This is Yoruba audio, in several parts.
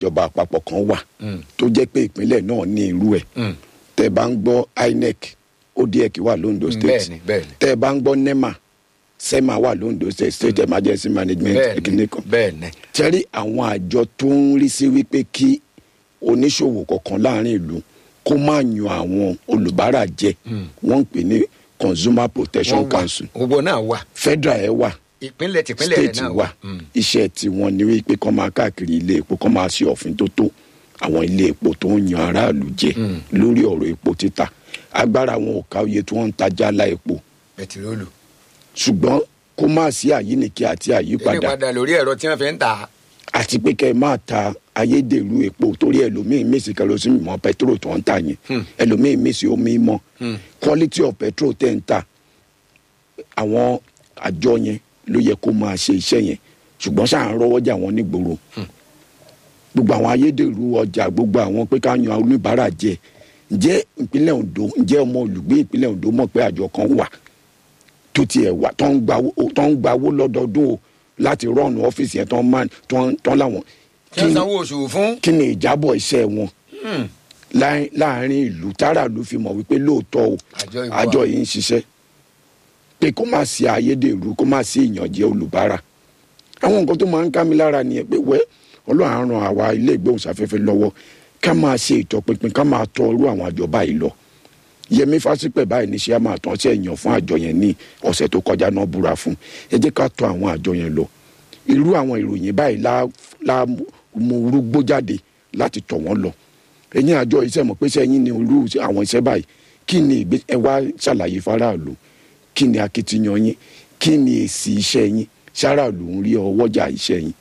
ìjọba àpapọ̀ kan wà tó jẹ́ pé ìpínlẹ̀ náà ní irú ẹ̀ Mm. tẹ́ ẹ bá ń gbọ́ inec odec wà londo state bẹ́ẹ̀ni bẹ́ẹ̀ni tẹ́ ẹ bá ń gbọ́ nema sema wà londo state state emergency management bẹ́ẹ̀ni kìnìkan bẹ́ẹ̀ni tẹ́rí àwọn àjọ tó ń rí sí wípé kí oníṣòwò kọ̀ọ̀kan láàrin ìlú kó má yan àwọn olùbárà jẹ wọ́n ń pè ní consumer protection wọ́n wà council gbogbo náà wà federal ẹ̀ wà ìpínlẹ̀ tìpínlẹ̀ rẹ̀ state náà wà iṣẹ́ tiwọn ni wípé kọ́ máa káàkiri ilé epo kọ́ máa ṣe òfin tó tó àwọn ilé epo tó ń yan aráàlú jẹ lórí ọ̀rọ̀ epo títà agbára wọn ò ká oye tí wọ́n ń tajà lá epo bẹtiróòlù ṣùgbọ́n kó má sí àyíníkí àti àyípadà ìpadà lórí ẹ̀rọ tí wọ́n fi ń tà àti pé kẹ́ ẹ máa ta ayédèrú epo torí ẹlòmíín mèsì kerosene mọ́ pẹtrol tó ń tà yẹn ẹlòmíín mèsì omi mọ́ quality of petrol tẹ̀ ń tà àwọn àjọ yẹn ló yẹ kó máa ṣe iṣẹ́ yẹn ṣùgbọ́n ṣáà ń rọ́wọ́jà wọn nígboro gbogbo àwọn ayédèrú ọjà gbogbo àwọn pé ká yan oníbàárà jẹ ǹjẹ́ ìpínlẹ̀ Ondo ǹjẹ́ ọmọ olùgbé ìpínlẹ̀ Ondo mọ̀ pé àjọ kan wà tó tiẹ̀ wà tó ń gbawó tó ń gbawó lọ́dọọdún o láti rọ́ọ̀nù ọ́fíìsì yẹn tó ń máa tó ń tó ń láwọn kí wọ́n sanwó oṣù fún. kí ni ìjábọ̀ iṣẹ́ wọn láàrin láàrin ìlú tára ló fi mọ̀ wípé lóòótọ́ o Àjọ yìí wà. àjọ yìí ń ṣiṣẹ́ pé kó má sí ayédèrú kó má sí ìyànjẹ olùbárà àwọn nǹkan tó máa ń ká mi lára nìyẹn pé wẹ́ ọlọ́run á ran àwa ilé ìgbóhùnsáfẹ́fẹ́ lọ́wọ́ ká máa ṣe ìtọpinpin ká máa tọ irú àwọn àjọ báyìí lọ yẹmi fásipẹ̀ báyìí ní ṣé a máa tán sí ẹ̀yàn fún àjọ yẹn ní ọ̀sẹ̀ tó kọjá náà búra fún ẹ jẹ́ ká tọ àwọn àjọ yẹn lọ irú àwọn ìròyìn báyìí la la mú rúgbó jáde láti tọ̀ wọ́n lọ ẹ̀yin àjọ iṣẹ́ mọ̀ pé sẹ́yìn ní irú àwọn iṣẹ́ báyìí kí ni ìgbé ẹ wá ṣàlàyé faraàlú kí ni akitiyan yín kí ni èsì iṣẹ́ yín ṣaraàlú ń rí ọwọ́jà iṣẹ́ yín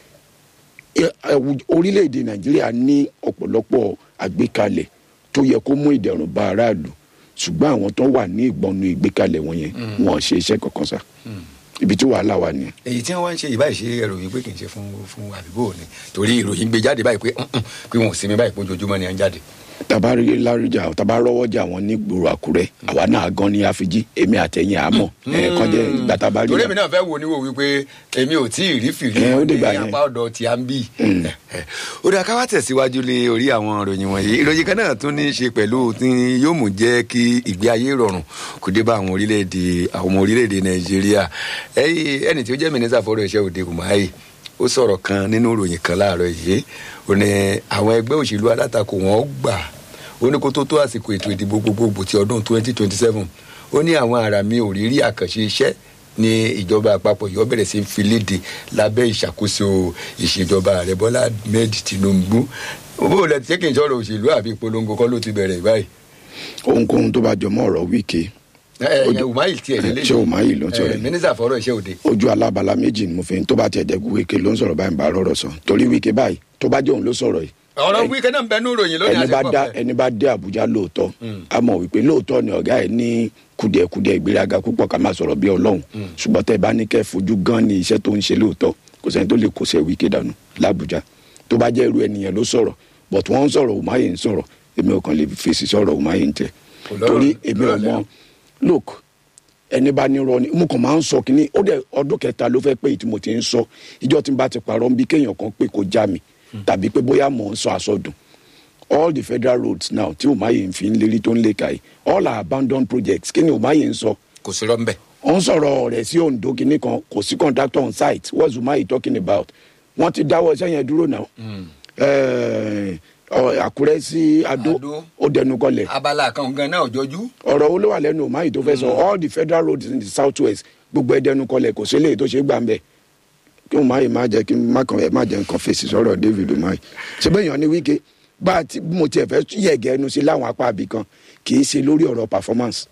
ẹ- ẹwù- orílẹ̀-èdè nàìjíríà ní ọ̀pọ̀lọpọ̀ àgbékalẹ̀ tó yẹ kó mú ìdẹ̀rùn bá aráàlú ṣùgbọ́n àwọn tó wà ní ìgbọ̀nù ìgbékalẹ̀ wọn yẹn wọn ò ṣe iṣẹ́ kankan sá ibi tí wàhálà wà nìyẹn. èyí tí wọ́n wá ń ṣe ìbáyìí ṣe ìròyìn pé kì í ṣe fún fún àbíbò ni torí ìròyìn gbé jáde báyìí pé "Mm-mm, pé wọn ò sinmi báyìí pé ojoojúmọ́ ni à ń jáde. tàbá rí lárújà tàbá rọwọ́jà wọn ní gbòòrò àkúrẹ́ àwa náà gan ní àfijì èmi àtẹ̀yìn àmọ́ ẹ̀ kọjá ìgbà tàbá rí torí wa. èmi náà fẹ́ wo ni wo wípé èmi ò tí ì rí fìrí Ẹ, ó ní dìgbà yẹn. apá ọ̀dọ̀ tí a ń bì. ó dà ká wá tẹ̀síwájú lé orí àwọn ìròyìn wọ̀nyí ìròyìn kan náà tún ní í ṣe pẹ̀lú tí yóò mú jẹ́ kí ìgbé ayé rọrùn kó dé bá àwọn orílẹ̀-èdè àwọn ọmọ orílẹ̀-èdè nàìjíríà ẹ̀yìn ẹni tí ó jẹ́ mínísítà fọ́rọ̀ iṣẹ́ òde kùmáyì ó sọ̀rọ̀ kan nínú ìròyìn kan láàárọ̀ yìí ó ní àwọn ẹgbẹ́ òṣèlú alátakò wọn gbà ó ní kó tó tó àsìkò ètò ìdìbò gbogbogbò ti ọdún 2027 ó ní àwọn ará mi ò rí rí àkànṣe iṣẹ́ ní ìjọba àpapọ̀ yóò bẹ̀rẹ̀ sí í fi léde lábẹ́ ìṣàkóso ìṣèjọba ààrẹ bọ́lá ahmed tinubu bó o lẹ ti ṣe kí n sọ̀rọ̀ òṣèlú àbí ìpolongo kọ́ ló ti bẹ̀rẹ̀ báyìí. ohunkóhun tó bá jọmọ́ ọ̀rọ̀ wíkẹ́ ẹ ẹ umahi tiẹ̀ lélẹ̀ ṣé Umahi ló ń sọ̀rọ̀ yìí? mínísítà fọ́rọ̀ iṣẹ́ òde. ojú alábala méjì ni mo fi ń tó bá tiẹ̀ jẹ́ wíkẹ́ ló ń sọ̀rọ̀ báyìí ń bá rọ̀rọ̀ sọ torí wíkẹ́ báyìí tó bá jẹ́ òun ló sọ̀rọ̀ yìí ọ̀rọ̀ wíkẹ́ náà ń bẹ ní ìròyìn lónìí ẹni bá àti dá pọ̀pẹ́. ẹni bá dé Àbújá lóòótọ́ a mọ̀ wípé lóòótọ́ ni ọ̀gá ẹ̀ ní kùdìẹ̀kùdìẹ̀ ìgbéraga púpọ̀ ká máa sọ̀rọ̀ bí Ọlọ́run ṣùgbọ́n tẹ́ ẹ bá ní kẹ́ ẹ fojú gan ni iṣẹ́ tó ń ṣe lóòótọ́ kò sẹ́ni tó lè kó sẹ́ wíkẹ́ dànù l'Àbújá tó bá jẹ́ irú ẹnìyẹn ló sọ̀rọ̀ but wọ́n ń sọ̀rọ̀ Umahi ń sọ̀rọ̀ èmi ò kàn lè fèsì sọ̀rọ̀ Umahi ń tẹ̀ Kò lọ́rọ̀- torí èmi ò lọ́rọ̀ mọ lẹ́nu. look ẹni bá ní rọ ni mo kàn máa ń sọ kínní ó dẹ ọdún kẹta ló fẹ́ pé èyí tí mo ti ń sọ ìjọ tí n bá ti parọ́ ń bí kéèyàn kan pé kó já mi tàbí pé bóyá mò ń sọ àsọdùn all the federal roads now tí Umahi ń fi ń lérí tó ń lé ka yìí all are abandoned projects kí ni Umahi ń sọ kò sí rọ́ńbẹ́. ó ń sọ̀rọ̀ rẹ̀ sí Ondo kínní kan kò sí contractor on site what's Umahi talking about wọ́n ti dáwọ́ iṣẹ́ yẹn dúró náà Ẹ̀ẹ́, ọ, Àkúrẹ́ sí Adó Adó. ó dẹnu kọlẹ̀ abala kan gan náà jọjú. ọ̀rọ̀ wo ló wà lẹ́nu Umahi tó fẹ́ sọ all the federal roads in the south west gbogbo ẹ̀dẹ́nu kọlẹ̀ kò sí eléyìí tó ṣe é gbà ń bẹ̀ kí Umahi má jẹ́ kí n má kàn ẹ̀ má jẹ́ nǹkan fèsì sọ̀rọ̀ David Umahi ṣé bẹ́ẹ̀ yàn ní Wike bá a ti bí mo tiẹ̀ fẹ́ yẹ̀gẹ́ ẹnu sí láwọn apá àbí kan kì í ṣe lórí ọ̀rọ̀ performance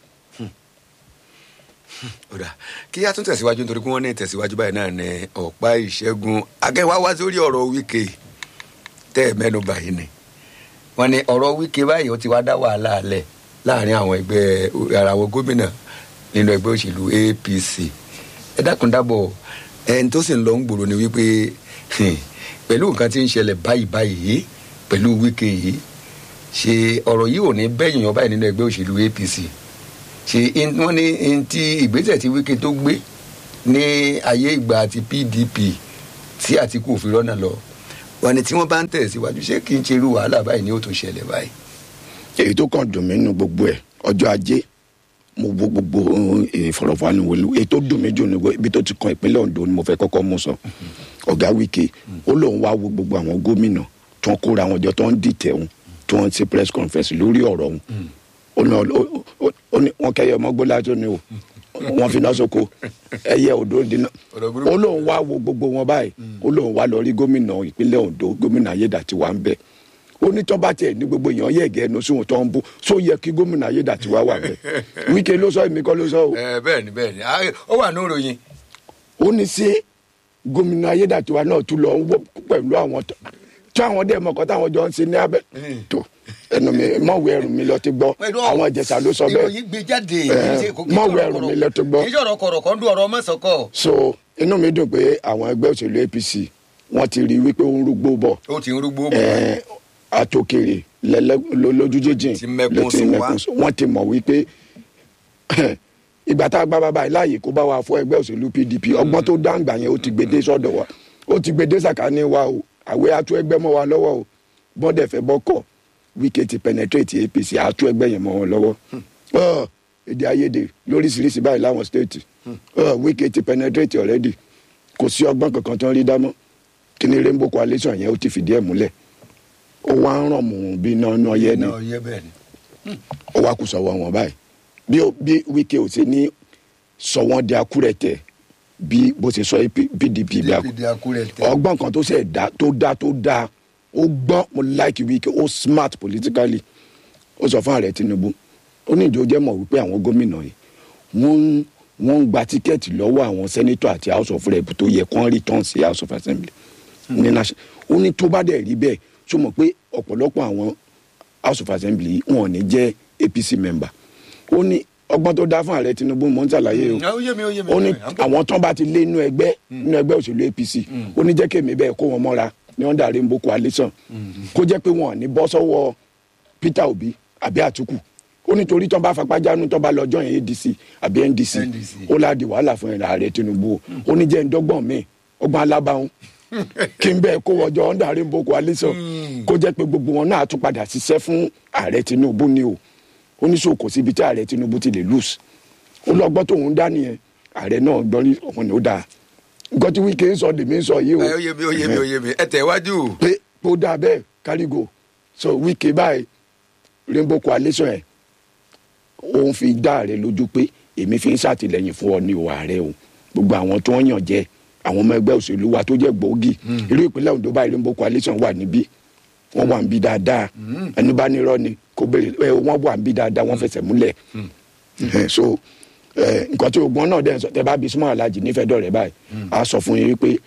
ọ̀dà kí a tún tẹ̀síwájú nítorí pé wọ́n ní tẹ̀síwájú báyìí náà ní ọ̀pá ìṣẹ́gun akẹ́wà wá sórí ọ̀rọ̀ wíkẹ́ tẹ́ ẹ̀ mẹ́nu báyìí ni wọ́n ní ọ̀rọ̀ wíkẹ́ báyìí ó ti wá dá wàhálà alẹ̀ láàrin àwọn ẹgbẹ́ ara àwọn gómìnà nínú ẹgbẹ́ òṣèlú APC ẹ dákun dábọ̀ ẹni tó sì ń lọ ń gbòòrò ni wípé hmm, pẹ̀lú nǹkan tí ń ṣẹlẹ̀ báyìí báyìí pẹ̀lú wíkẹ́ yìí ṣe ọ̀rọ̀ yìí ò ní bẹ́yìn yan báyìí nínú ẹgbẹ́ òṣèlú APC ṣe in- wọ́n ní in ti ìgbésẹ̀ tí Wike tó gbé ní ayé ìgbà àti PDP tí Àtìkù òfin rọ́nà lọ wọn ni tí wọ́n bá ń tẹ̀síwájú ṣé kí n ṣe irú wàhálà báyìí ni ó tún ṣẹlẹ̀ báyìí. èyí tó kàn dùn mí nínú gbogbo ẹ̀ ọjọ́ ajé mo wo gbogbo ìfọ̀rọ̀fọ̀ánìwò èyí tó dùn mí jù ní ibi tó ti kan ìpínlẹ̀ Ondo ni mo fẹ́ kọ́kọ́ mú sọ ọ̀gá Wike ó lóun wá wo gbogbo àwọn gómìnà tó ń kóra àwọn jọ tó ń dìtẹ̀ òun tó ń ṣe press conference lórí ọ̀rọ̀ òun ó ní ọ- ó- ó ní wọn kẹyẹ ọmọ gbọ́dọ̀ tó ní o wọn fi náà sóko ẹyẹ odò dínà Ọ̀rọ̀ burúkú. ó lóun wá wo gbogbo wọn báyìí ó lóun wá lọ rí gómìnà ìpínlẹ̀ Ondo gómìnà Ayédàtiwá ń bẹ ó ní tó bá tiẹ̀ ní gbogbo èèyàn yẹ̀gẹ́ ẹnu sí wọn tó ń bú só yẹ kí gómìnà Ayédàtiwá wà bẹ́ẹ̀ Wike ló sọ èmi kọ́ ló sọ o ẹ bẹ́ẹ̀ ni bẹ́ẹ̀ ni Ah, ó wà ní ìròyìn. ó ní sí gómìnà Ayédàtiwá náà tún lọ ń wọ pẹ̀lú àwọn tó tí àwọn dẹ̀ mọ̀kọ́ táwọn jọ ń ṣe ní abẹ́ tó ẹnu mi mọ̀wé ẹrù mi lọ ti gbọ́ àwọn Ìjẹ̀ṣà ló sọ bẹ́ẹ̀ ìròyìn gbé jáde. Eh, mọ̀wé ẹrù mi lọ ti gbọ́ kì í ṣọ̀rọ̀ kọ̀rọ̀ kan dún ọ̀rọ̀ mọ́sọ̀kọ̀. so inú mi dùn pé àwọn ẹgbẹ́ òṣèlú APC wọ́n ti rí wípé ó ń rúgbó bọ̀ ó ti ń rúgbó bọ̀. Eh, àtòkèrè lẹ́lẹ́- ló- lójú jíjìn Ti mẹ́kún ló ti sún wá. mẹ́kún sún. wọ́n ti mọ̀ wípé ìgbà tá a gbá bàbá yìí láàyè kó bá wa fún ẹgbẹ́ òṣèlú PDP ọgbọ́n tó dáǹgbà yẹn ó ti gbèdé sọ́dọ̀ wa ó ti gbèdé sàkání wa o àwẹ̀ atú ẹgbẹ́ mọ́ wa lọ́wọ́ o bọ́dẹ̀ fẹ́ bọ́kọ̀ Wike ti penetrate APC atú ẹgbẹ́ yẹn mọ́ wọn lọ́wọ́ Ọ̀, èdè àìyedè lóríṣiríṣi báyìí láwọn stéètì Ọ̀, Wike ti penetrate already kò sí ọgbọ́n kankan tó ń rí dámọ́ kí ni Rainbow Coalition yẹn ó ti fìdí ẹ̀ múlẹ̀ ó wá ń ràn mú bí iná iná yẹ ni náà yẹ bẹ́ẹ̀ ni. ó wá kù sọ̀wọ́ wọn báyìí bí ó- bí Wike ò sí ní sọ wọ́n di akúrẹ̀tẹ̀ bí bó ṣe sọ PDP bí akú dpd akúrẹ́ tẹ. ọgbọ́n kan tó ṣe dá tó dá tó dá ó gbọ́n mo like Wike ó smart politically ó sọ fún ààrẹ Tinubu ó ní ìjọ jẹ́ mọ̀ wípé àwọn gómìnà yìí wọ́n ń wọ́n ń gba tíkẹ́ẹ̀tì lọ́wọ́ àwọn sẹ́nitọ̀ àti house of rep tó yẹ kán return sí house of assembly ní national ó ní tó bá dẹ̀ rí bẹ́ẹ̀ tó mọ̀ pé ọ̀pọ̀lọpọ̀ àwọn house of assembly yìí wọn ò ní jẹ́ APC member ó ní ọgbọ́n tó dá fún ààrẹ Tinubu mò ń ṣàlàyé o ó yé mi ó yé mi. ó ní àwọn tán bá ti lé inú ẹgbẹ́ inú ẹgbẹ́ òṣèlú APC ó ní jẹ́ kémi bẹ́ẹ̀ kó wọn mọ́ra ní under Rainbow Coalition kó jẹ́ pé wọn ò ní bọ́ sọ́wọ́ Peter Obi àbí Àtìkù ó ní torí tán bá fapájánu tán bá lọ join ADC àbí NDC NDC. ó ládi wàhálà fún ẹ̀rọ ààrẹ Tinubu o ó ní jẹ́ ndọ́gbọ̀n mi ọgbọ́n alábàáhùn kí n bẹ́ẹ̀ kó wọjọ under Rainbow Coalition kó jẹ́ pé gbogbo wọn náà tún padà ṣiṣẹ́ fún ààrẹ Tinubu ni o ó ní sọ kò síbi tí ààrẹ Tinubu ti lè lose ó lọ́gbọ́n tóun dá nìyẹn ààrẹ náà gbọ́n ní ọ̀hún ni ó dáa nǹkan tí Wike ń sọ lèmi ń sọ yìí o ẹ ó yé mi ó yé mi ó yé mi ẹ tẹ̀ wájú. pé ó dáa bẹ́ẹ̀ kárígò so Wike báyìí Rainbow Coalition ẹ̀ òun fi dá ààrẹ lójú pé èmi fi ń ṣàtìlẹ́yìn fún ọ ní o ààrẹ o gbogbo àwọn tó ń yàn jẹ àwọn ọmọ ẹgbẹ́ òṣèlú wa tó jẹ́ gbòógì irú ìpínlẹ̀ Ondo báyìí Rainbow Coalition wà níbí wọ́n wà ń bí dáadáa ẹni bá nírọ́ ni kò béèrè ẹ wọ́n wà ń bí dáadáa wọ́n fẹsẹ̀ múlẹ̀ Eh, so eh, nǹkan tí ogun náà dẹ̀ ń sọ tẹ bá bí súnmọ́ alájì nífẹ̀ẹ́ dọ̀rẹ́ báyìí a sọ fún yín wípé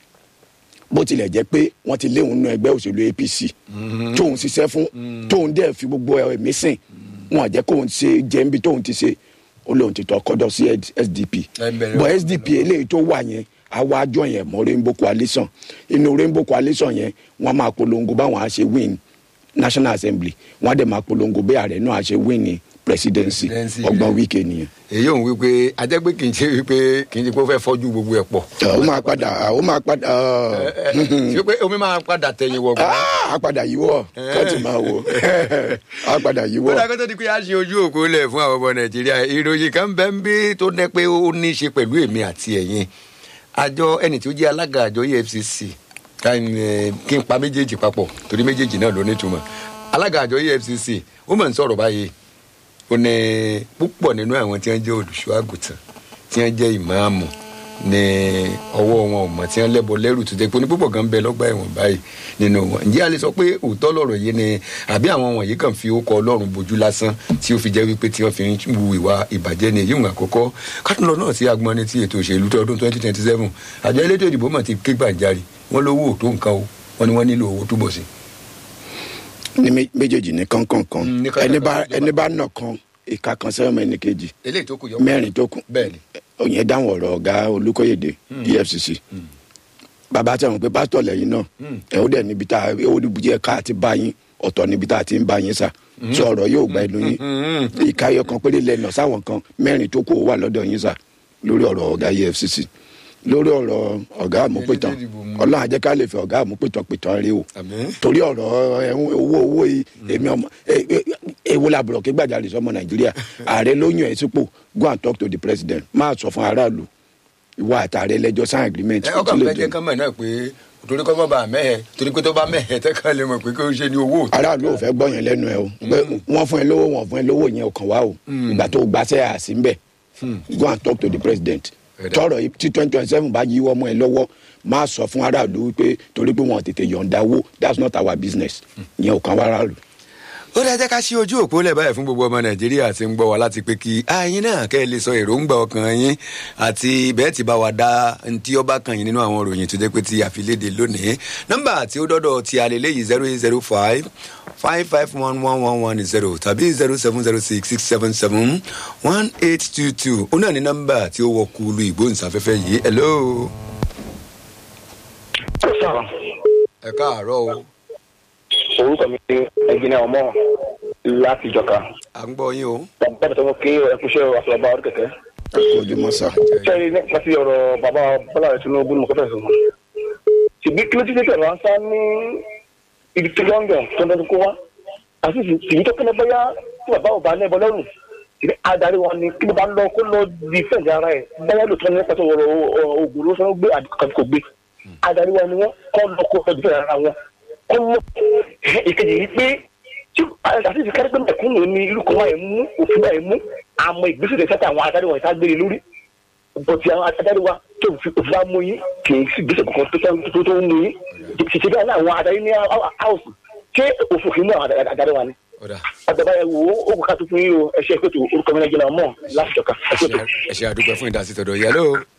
bó tilẹ̀ jẹ́ pé wọ́n ti léwu nínú ẹgbẹ́ òṣèlú APC tóun ṣiṣẹ́ fún tóun dẹ̀ fi gbogbo ẹ̀mí sìn wọn jẹ́ kóun ṣe jẹ́ níbi tóun ti ṣe ó lóun ti tọ́ kọ́dọ̀ sí SDP Ẹ bẹ̀rẹ̀ bọ́ ọ̀rọ̀ SDP eléyìí tó wà yẹn àwa àjọ yẹn mọ́ Rainbow Coalition inú Rainbow Coalition yẹn wọ́n máa polongo báwọn á ṣe win National Assembly wọ́n á dẹ̀ máa polongo bí ààrẹ náà á ṣe win ní presidency Presidency. ọgbọ́n Wike nìyẹn èyí òun wípé ajẹ́gbé kì í ṣe wípé kì í ṣe pé ó fẹ́ fọ́jú gbogbo ẹ̀ pọ̀. ó máa padà ó máa padà ṣé pé omi máa padà tẹ̀yìn wọ̀ gbọ́n. á padà yíwọ́ kọ́ọ̀tù máa wò á padà yíwọ́. ó dàgbé tó di pé a ṣe ojú òkú lẹ̀ fún àwọn ọmọ nàìjíríà ìròyìn kan bẹ́ẹ̀ ń bí tó dẹ́ pé ó ní í ṣe pẹ̀lú èmi àti ẹ̀yin àjọ ẹni tí ó jẹ́ alága àjọ EFCC ká ń, eh, kí n pa méjèèjì papọ̀ torí méjèèjì náà ló nítumọ̀ alága àjọ EFCC ó mọ̀ ń sọ̀rọ̀ báyìí ó ní púpọ̀ nínú àwọn tí wọ́n jẹ́ olùṣọ́ àgùntàn tí wọ́n jẹ́ ìmáàmù ní ọwọ́ wọn ò mọ̀ tí wọ́n lẹ́bọ lẹ́rù tó tẹ́ pé ní púpọ̀ kan bẹ lọ́gbà ẹ̀wọ̀n báyìí nínú wọn ǹjẹ́ a lè sọ pé òótọ́ lọ̀rọ̀ yìí ni àbí àwọn wọ̀nyí kàn fi ókọ ọlọ́run bojú lásán tí ó fi jẹ́ wípé tí wọ́n fi ń wu ìwà ìbàjẹ́ ni èyí ń àkọ́kọ́ kátólọ́ náà sí agbọ́n ní ti ètò òṣèlú tó ọdún twenty twenty seven àjọ elétò ìdìbò mọ̀ ti ké gbàjarì wọ́n lówó òtó nǹkan o wọ́n ní wọ́n nílò owó túbọ̀ sí. ní mé- méjèèjì ní kánkànkan Mm, ní kánkànkan ẹni bá ìjọba. ẹni bá nà kan ìka kan sẹ́wọ̀n ẹni kejì eléyìí tó kù yọ mẹ́rin tó kù bẹ́ẹ̀ ni òyìn dáhùn ọ̀rọ̀ ọ̀gá olùkóyèdè EFCC bàbá tẹ̀wọ̀n pé pásítọ̀ lẹ́yìn náà ẹ̀ ó dẹ̀ níbi tá a ó níbi jẹ́ ká àti bá yín ọ̀tọ̀ níbi tá a ti ń bá yín sà tí ọ̀rọ̀ yóò gba ẹnu yín ìka ẹyọ kan péré lẹ́nà sáwọn kan mẹ́rin tó kù ó wà lọ́dọ̀ yín sà lórí ọ̀rọ̀ ọ̀gá EFCC lórí ọ̀rọ̀ ọ̀gá àmúpìtàn Elédè ìdìbò mú. ọlọ́run àjẹká lè fẹ́ ọ̀gá àmúpìtàn pìtàn rí o àmín. torí ọ̀rọ̀ ẹ̀hún owó owó yìí èmi ọmọ ẹ- ẹ- èwo làbùrọ̀ kí gbàjarè sọmọ nàìjíríà ààrẹ ló yàn ẹ́ sípò go and talk to the president máa sọ fún aráàlú ìwọ àtàrẹ lẹ́jọ́ sign agreement ẹ kò ọkàn tí lè fẹ́ jẹ́ dùn. kán mọ̀ náà pé torí kọ́ mọ́ bá a mẹ́hẹ̀ torí pé tó bá mẹ́hẹ̀ tẹ́kàn lè mọ̀ pé kí o ṣe ní owó. aráàlú ò fẹ́ gbọ́ yẹn lẹ́nu ẹ o pé wọ́n fún ẹ lówó wọ́n fún ẹ lówó yẹn ò kàn wá o ìgbà tó gbaṣẹ́ àsì ń bẹ̀ go and talk to the president Ẹ̀dá. tọrọ yìí tí twenty twenty seven bá yíwọ́ mọ́ ẹ lọ́wọ́ máa sọ fún aráàlú wípé torí pé wọn ò tètè yọ̀ǹda owó that's not our business ìyẹn ò kàn wá aráàlú. ó dáa jẹ́ ká ṣí ojú òpó lẹ̀ báyìí fún gbogbo ọmọ nàìjíríà tí ń gbọ́ wa láti pé kí ayin náà kẹ́ ẹ lè sọ èròǹgbà ọkàn yín àti bẹ́ẹ̀ tí bá wa dá ntí ọba kan yín nínú àwọn òròyìn tó jẹ́ pé ti àfilédè lónìí nọ́mbà tí ó dọ́dọ̀ ti alẹ́lẹ́ yìí zero eight zero five five five one one one one zero tàbí zero seven zero six six seven seven one eight two two ó náà ní nọ́mbà tí ó wọ kúlù ìgbóhùnsáfẹ́fẹ́ yìí hello ẹ káàárọ̀ o orúkọ mi ni ẹgbẹ́ni ọmọ láti ìjọka à ń gbọ́ yín o. bàbá mi tó mọ kí ẹkúnṣẹ́ àfọlọ́bà ọdún kẹ̀kẹ́. ojúmọ́ sá. sẹ́yìn nípa ti ọ̀rọ̀ bàbá bọ́lá rẹ̀ tinubu mo kọ́fẹ́ sọ. ṣùgbí kí ló ti dé tẹ̀lé wọn sá ní ibi tí london tó ń dọ́dún kó wá àti ṣùgbí tó kẹ́lẹ́ bóyá tí bàbá ò bá ní ẹbọ lọ́rùn ṣùgbí adarí wọn ni kí ló bá lọ kó lọ di fẹ̀ǹdì ara ẹ̀ bóyá lóòótọ́ ní pàtó ọ̀rọ̀ ògùn ló sọ gbé àdìkan kò gbé adarí wọn ni wọn kọ́ lọ kó lọ di fẹ̀ǹdì ara wọn kọ́ lọ ìkejì yìí pé tí àti ìsìnkárí pé mẹ̀kúnnù ní irú kan wáyé mú òfin wáyé mú àmọ́ ìgbésẹ̀ tẹ̀ sẹ́tà àwọn adarí wọn ìta gbére lórí bọ̀tì àwọn adarí wa tó fi òfin wa mú yín kì í sì gbèsè kankan tó tó tó ń mú yín ṣèṣe bẹ́ẹ̀ náà àwọn adarí ní áwùsù ṣé òfin kì í mú àwọn adarí wa ni. ọ̀dà àgbàbá ẹ wo ó kò ká tó fún yín o ẹ ṣe èkótó orúkọ mi náà jẹ́ náà mọ̀ láti jọ̀ka ẹ ṣe ètò. ẹ ṣe àdúgbò fún ìdásí tọ̀dọ̀ yẹlò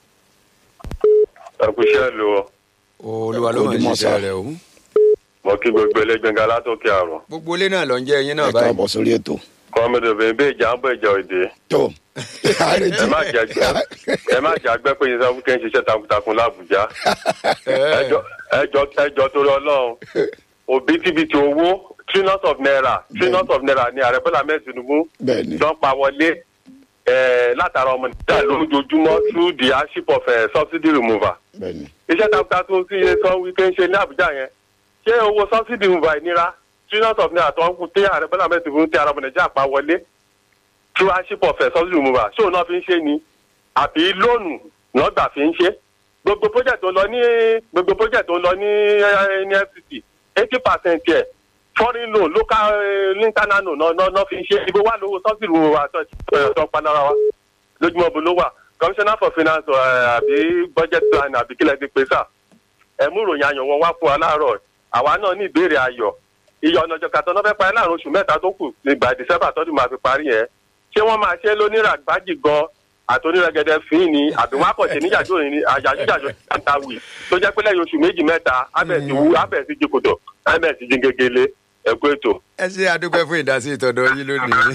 ẹkúṣẹ́ lu olúwa ló máa ń ṣiṣẹ́ rẹ̀ o. mọ kí gbogbo ẹlẹgbẹngà látòkè àrùn gbogbo ilé náà lọ ń jẹ́ ẹyin náà ẹ báyìí. káàbọ̀ sórí ètò. kọ́mọdé obìnrin bíi ìjà ń bọ̀ ìjà òde tó àrètí. ẹ má jẹ ẹ má jẹ àgbẹ̀ pé yín sọ fún kí n ṣiṣẹ́ takuntakun lábùjá ẹjọ́ ẹjọ́ ẹjọ́ torí ọlọ́run òbítíbitì owó trillions of naira trillions of naira ni ààrẹ bọ́lá mẹ́rin tinubu bẹ́ẹ̀ni jọ ń pa wọlé eh, látara ọmọ nàìjíríà lójoojúmọ́ through the hardship of eh, subsidy removal bẹ́ẹ̀ni. iṣẹ́ takuntakun tí iye sọ wípé ń ṣe ní àbújá yẹn ṣé owó subsidy removal ìnira trillions of naira tó ń kú tí ààrẹ bọ́lá mẹ́rin tinubu tí ara ọmọ nàìjíríà pa wọlé through hardship of eh, subsidy removal ṣé òun náà fi ń ṣe ni àbí lóònù náà gbà fi ń ṣe gbogbo project tó ń lọ ní gbogbo project tó ń lọ ní eh, ní fct eighty percent yẹ foreign loan local eh, internal loan náà náà náà fi ń ṣe ibo wà lówó subsidy removal tó tó panára wa lójúmọ́ bó ló wà commissioner for finance eh, àbí budget plan àbí kílẹ̀ ti pè sà ẹ mú ìròyìn ayọ̀ wọn wá fún wa láàárọ̀ àwa náà ní ìbéèrè ayọ̀ iye ọ̀nà ìjọba tó náà fẹ́ parí láàrin oṣù mẹ́ta tó kù nígbà december tọ́dún máa fi parí yẹn ṣé wọ́n máa ṣe lónírà gbájì gan àtònírẹ́gẹ́dẹ́ fín ni àbí wọ́n á kọ̀ ṣe níjàjò ní àjàjújàjò tàǹtàwì tó jẹ́ pé lẹ́yìn oṣù méjì mẹ́ta abẹ́ẹ̀sì wú abẹ́ẹ̀sì jìkòtò abẹ́ẹ̀sì jìngegele ẹ̀kú ètò. ẹ ṣe àdúgbò fún ìdásí ìtọ́dọ̀ yín lónìí.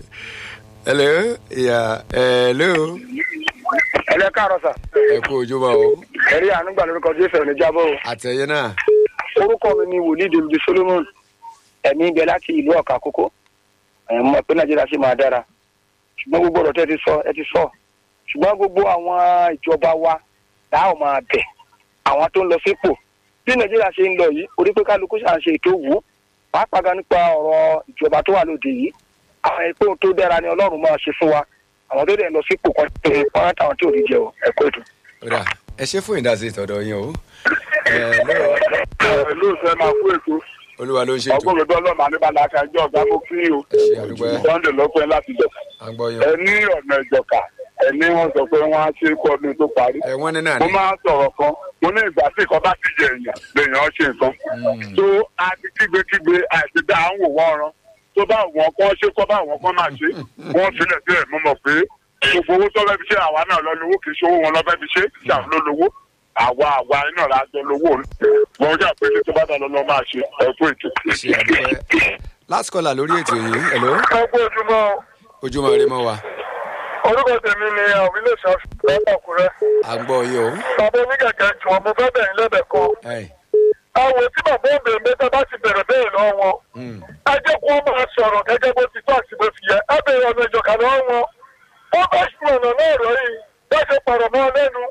hello ìyá hello ẹlẹ káàárọ̀ sà ẹ kú ojúmọ́ o ẹrí àánúgbà lórúkọ jésù ẹni jábọ o àtẹ̀yẹ náà orúkọ mi ni wòlíì david solomon ẹ̀mí ibẹ̀ láti ìlú ọ̀kà kókó ẹ̀ mọ̀ pé nàìjíríà ṣe máa dára ṣùgbọ́n gbogbo ọ̀rọ̀ tẹ́ ẹ ti sọ ẹ ti sọ ṣùgbọ́n gbogbo àwọn ìjọba wa tá ò máa bẹ̀ àwọn tó ń lọ sípò bí nàìjíríà ṣe ń lọ yìí orí pé kálukú ṣà ń ṣe ètò wù ú pàápàá gan nípa ọ̀rọ̀ ìjọba tó wà lóde yìí àwọn ètò tó dára ni ọlọ́run máa ṣe fún wa àwọn tó dẹ̀ ń lọ sípò kan tó ń pọ́n táwọn tí ò ní jẹ o ẹ̀kọ́ ètò. ọ̀dà ẹ ṣe fún ìdásí ìtọ́dọ̀ yín o. hello lóòótọ́ ẹ máa kú ètò olúwa ló ń ṣètò ọgbọ́n mi dọ́lọ́ màá ní balaka ẹjọ́ ọ̀gá mo kí o ẹ ṣe àdúgbò ẹ sunday ló pẹ́ láti jọ. à ń gbọ́ yín ẹ o. ní ọ̀nà ìjọka ẹ ní wọ́n sọ pé wọ́n á ṣe é kó ọdún tó parí. ẹ wọ́n ní náà mo ni máa ń sọ̀rọ̀ kan mo ní ìgbà tí nǹkan bá ti jẹ èèyàn lèèyàn ṣe nǹkan. tó a ti kígbékígbé àìsí dá à ń wò wọ́n ran tó bá wọn kọ́ ṣe kọ́ bá wọn kọ́ máa ṣe wọ́n sílẹ̀ sílẹ̀ mo mọ̀ pé gbogbo owó tó fẹ́ fi ṣe àwa náà lọ lówó kì í ṣe owó wọn lọ fẹ́ fi ṣe ṣàwọn ló lówó àwa àwa iná la jọ lówó wọn jà pé tó bá dá lọ lọ máa ṣe ẹ̀kú ètò. ẹ ṣe àdúgbò ẹ last caller lórí ètò yìí hello ẹgbẹ́ ojúmọ́ ojúmọ́ rẹ mọ́ wa orúkọ tèmi ni àwọn ilé ìṣàṣù lọ́kùnrin à ń gbọ́ yín o. bàbá oníkẹ̀kẹ́ jùwọ̀n mo fẹ́ bẹ̀rẹ̀ lẹ́bẹ̀ẹ́ kan Ẹ, àwọn tí bàbá òbèrè mẹ́ta bá ti bẹ̀rẹ̀ bẹ́ẹ̀ lọ́wọ́ wọn mm, ẹ jẹ́ kó máa sọ̀rọ̀ gẹ́gẹ́ bó ti tó àti bó ti yẹ ẹ bẹ̀rẹ̀ ọ̀nà ìjọ̀kà lọ́wọ́ wọn wọ́n bá ṣùgbọ́n ọ̀nà náà rọ̀ yìí bẹ́ẹ̀ ṣe pọ̀rọ̀ mọ́ lẹ́nu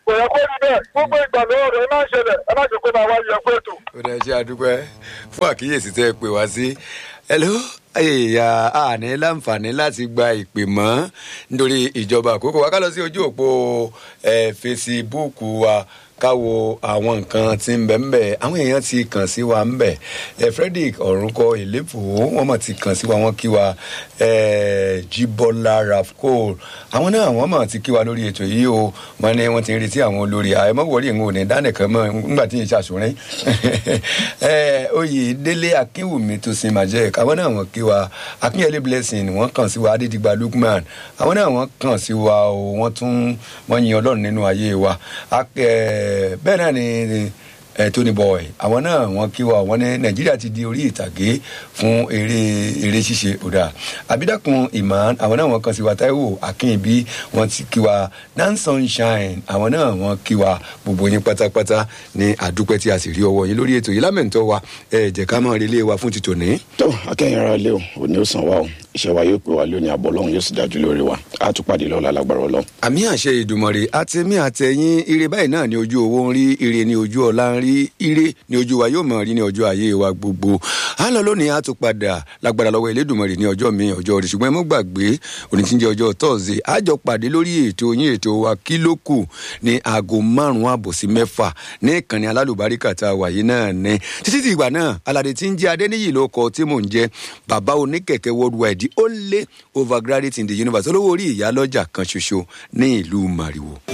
kò yẹ kó rí bẹ́ẹ̀ gbogbo ìgbà lọ́wọ́ rẹ̀ ẹ má ṣẹlẹ̀ ẹ má jẹ́ kó máa wáyé ẹ̀kọ́ ètò. ó dá ṣe àdúpẹ́ fún àkíyèsí tẹ́ ẹ pè wá sí hello ẹ̀yà àní láǹfààní láti gba ìpè mọ́ nítorí ìjọba àkókò wa ká lọ sí ojú òpó ẹ̀ fesibúùkù wa káwo àwọn nǹkan tí ń bẹ̀ ń bẹ̀ àwọn èèyàn ti kàn sí wa ń bẹ̀ ẹ̀ frederick ọ̀rùnkọ ìlẹ́fọ̀ wọ́n mọ̀ ti kàn sí wa wọ́n kí wa ẹ̀ jíbọ́lá rafcol àwọn náà wọ́n mọ̀ ti kí wa lórí ètò yìí o wọ́n ní wọ́n ti ń retí àwọn olórí àìmọ́wọ́rì ń wò ní dánìkan mọ́ nígbà tí yìí ṣàṣùrín ẹ̀ oyè délé akínwùmí tó sin majek àwọn náà wọ́n kí wa akínyẹlé blessing wọ́n kàn sí wa adédìgbà lukman àwọn náà wọ́n kàn sí wa o wọ́n tún wọ́n yin ọlọ́run nínú ayé wa Ak- ẹ̀, bẹ́ẹ̀ náà ni ẹ Tony Boy àwọn náà wọn kí wa wọn ní Nàìjíríà ti di orí ìtàgé fún eré eré ṣíṣe ọ̀dà Abídàkùn Iman àwọn náà wọn kàn sí wa Táíwò Akínbí wọn ti kí wa Dan Sunshine àwọn náà wọn kí wa gbogbo yín pátápátá ní àdúpẹ́ tí a sì rí ọwọ́ yín lórí ètò yìí lámẹ̀ntọ́ wa ẹ jẹ́ ká máa relé wa fún ti tòní. tó akẹ́yìn ara lé o òní ó sàn wá o iṣẹ́ wa yóò pè wá lónìí àbọ̀ ọlọ́run yóò sì dájú lórí wa á tún pàdé lọ́la lágbára ọlọ́run. àmì àṣẹ ìdùmọ̀rẹ́ àtẹ̀mí àtẹ̀yìn ire báyìí náà ní ojú owó ń rí ire ní ojú ọ̀la ń rí ire ní ojú wa yóò mọ̀ rí ní ọjọ́ ayé wa gbogbo à ń lọ lónìí á tún padà lágbára lọ́wọ́ Elédùmarè ní ọjọ́ mi ọjọ́ rẹ̀ ṣùgbọ́n ẹ mọ́ gbàgbé òní tí ń jẹ́ ọjọ́ tọ́sídẹ̀ẹ́ á jọ pàdé lórí ètò yín ètò wa kí ló kù ní aago márùn-ún àbọ̀ sí mẹ́fà ní ìkànnì alálùbáríkà tá a wà yìí náà ní títí tí ìgbà náà aládé tí ń jẹ́ adéníyì ló kọ tí mò ń jẹ́ bàbá oníkẹ̀kẹ́ worldwide ó lé overgraduate in the universe olówó orí ìyá lọ́jà kan ṣoṣo ní ìlú Màrìwò.